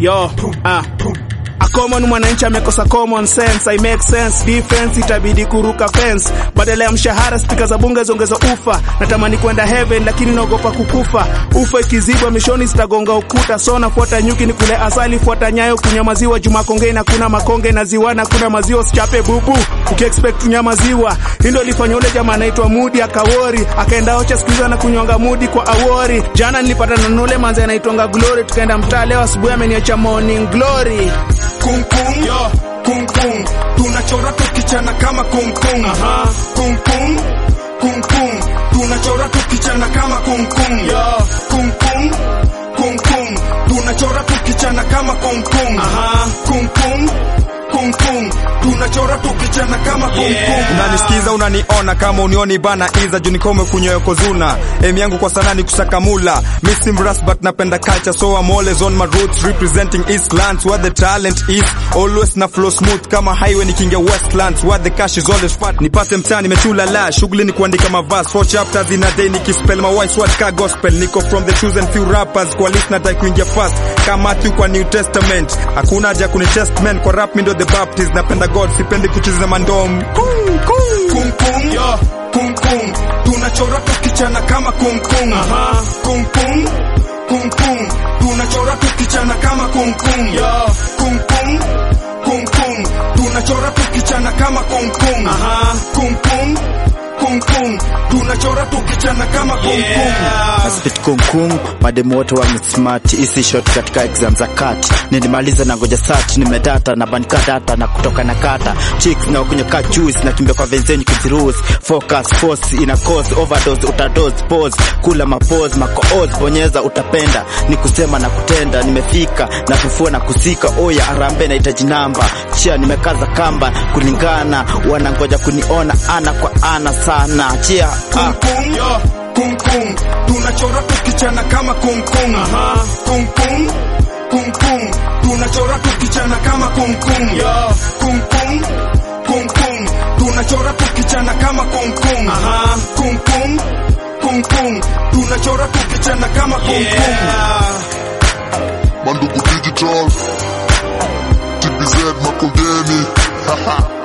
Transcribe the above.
yo ah. A common mwananchi amekosa common sense, I make sense defense, itabidi kuruka fence. Badala ya mshahara spika za bunge zongeza ufa. Natamani kwenda heaven lakini naogopa kukufa. Ufa ikizibwa mishoni zitagonga ukuta. So nafuata nyuki ni kule asali, fuata nyayo kunywa maziwa. Juma konge na kuna makonge na ziwana kuna maziwa usichape bubu. Uki expect kunywa maziwa. Hii ndio ilifanya ule jamaa anaitwa Mudi akawori. Akaenda ocha siku na kunywanga Mudi kwa awori. Jana nilipata na ule manzi anaitwanga Glory tukaenda mtaa leo asubuhi ameniacha morning glory. Kung kung, Yo. kung kung, tunachora tukichana kama kung kung. Aha. Kung kung, kung kung, tunachora tukichana kama kung kung. Yo. Kung kung, kung kung, tunachora tukichana kama kung kung. Aha. Kung kung, kung kung, tunachora tukichana kama kung kung. Yeah. unanisikiza unaniona kama unioni bana iza juu nikome kunyoyokozuna em yangu kwa sana ni kusakamula missing brass but napenda culture so I'm always on my roots representing eastlands where the talent is always na flow smooth kama highway nikingia westlands where the cash is always fat nipate mtaa nimechula la shughuli ni kuandika mavas four chapters in a day nikispell my wise word ka gospel niko from the chosen few rappers kwa list nataka kuingia fast kama Matthew kwa New Testament hakuna haja kuni testament kwa rap mi ndo the baptist napenda God sipendi kucheza mandom kung, kung. Kung kung, Yo. kung kung, tunachora tukichana kama kung kung. Aha. Kung kung, kung kung, tunachora tukichana kama kung kung. Yo. Kung kung, kung kung, tunachora tukichana kama kung kung. Aha. Kung kung, kung kung, tunachora tukichana kama kung kung. Yeah. Spit kungkung mademu wote wamesmart isi shot katika exam za kati nilimaliza na ngoja sat nimedata na bandika data na kutoka na kata chicks na kunywa ka juice na kimbia kwa venzenyu kizirus focus force ina cause overdose utadose pause kula mapose makooz bonyeza utapenda ni kusema na kutenda nimefika na kufua na kusika oya arambe na itaji namba chia nimekaza kamba kulingana wanangoja kuniona ana kwa ana sana chia ah. Kung kung, Yo. kung kung, tunachora tukichana kama kung kung. Aha. Kung kung, kung kung, tunachora tukichana kama kung kung. Yo. Kung kung, kung kung, tunachora tukichana kama kung kung. Aha. Kung kung, kung kung, tunachora tukichana kama kung kung. Yeah. Mandugu Digital TBZ Makongeni